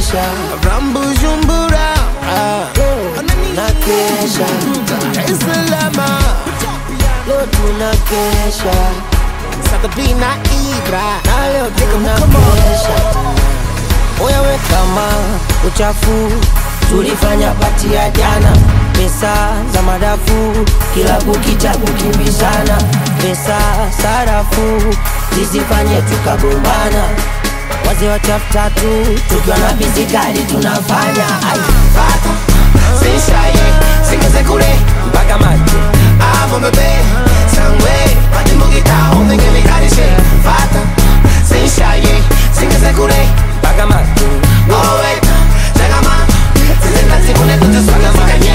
nakesha From Bujumbura ah, nakesha Dar es Salaam leo tunakesha Sabina Ibra na leo tunakesha Oya we kama uchafu tulifanya pati ya jana, pesa za madafu kila kukicha kukimbizana, pesa sarafu zisifanye tukagombana, wazee wa chafu tatu tukiwa na bizi kali tunafanya ai Fata Sishaye Singeze kule mpaka macho Amo bebe Sangwe Pati mugita Omenge mikarishe Fata Sishaye Singeze kule mpaka macho Oh wait Chagama Sisi zikune Tute swanga makanye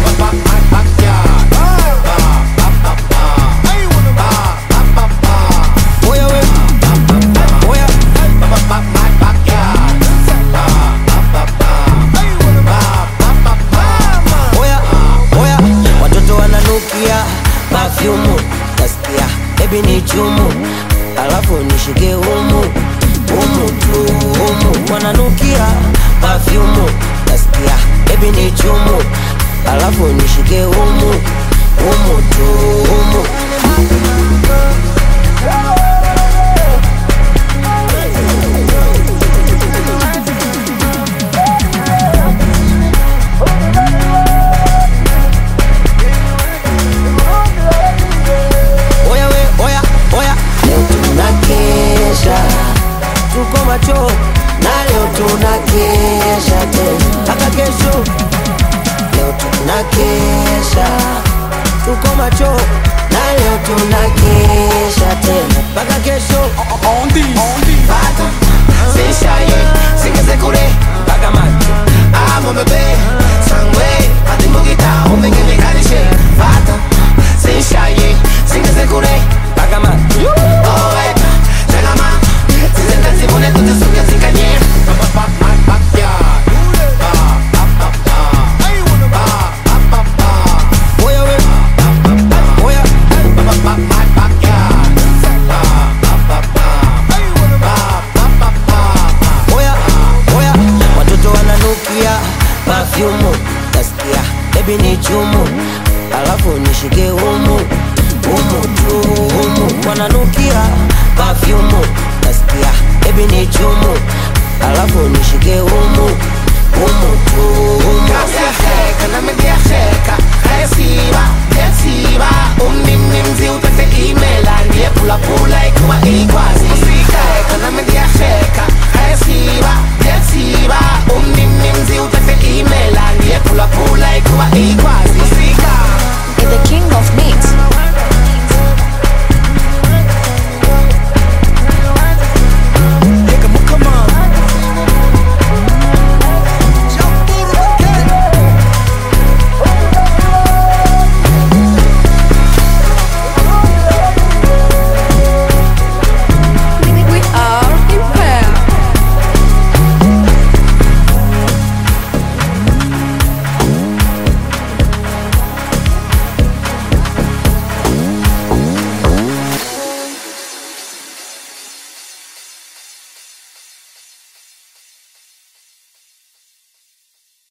oya we oya oya oya watoto wananukia pafyumu nasikia bebi ni chumu alafu nishike humu humu tu humu wananukia pafyumu nasikia bebi ni chumu alafu nishike humu humu tu humu oya we oya oya leo tunakesha tuko macho na leo tunakesha tena mpaka kesho leo tunakesha tuko macho na leo tunakesha tena mpaka kesho Fata Sishaye Singeze kule mpaka macho Amo bebe Sangwe Pati mugita Omenge mikarishe Fata Sishaye Singeze kule mpaka macho Oh wait Chagama Sisi zikune Tute swanga zikanye oya we oya oya oya watoto wananukia pafyumu nasikia bebi ni chumu alafu nishike humu humu tu humu wananukia pafyumu nasikia bebi ni chumu alafu nishike humu humu tu humu Kasiyasheka namediyasheka Kayasiba Kayasiba Umnimnimzi utete imela Ndiye pula pula ikuwa ikwazi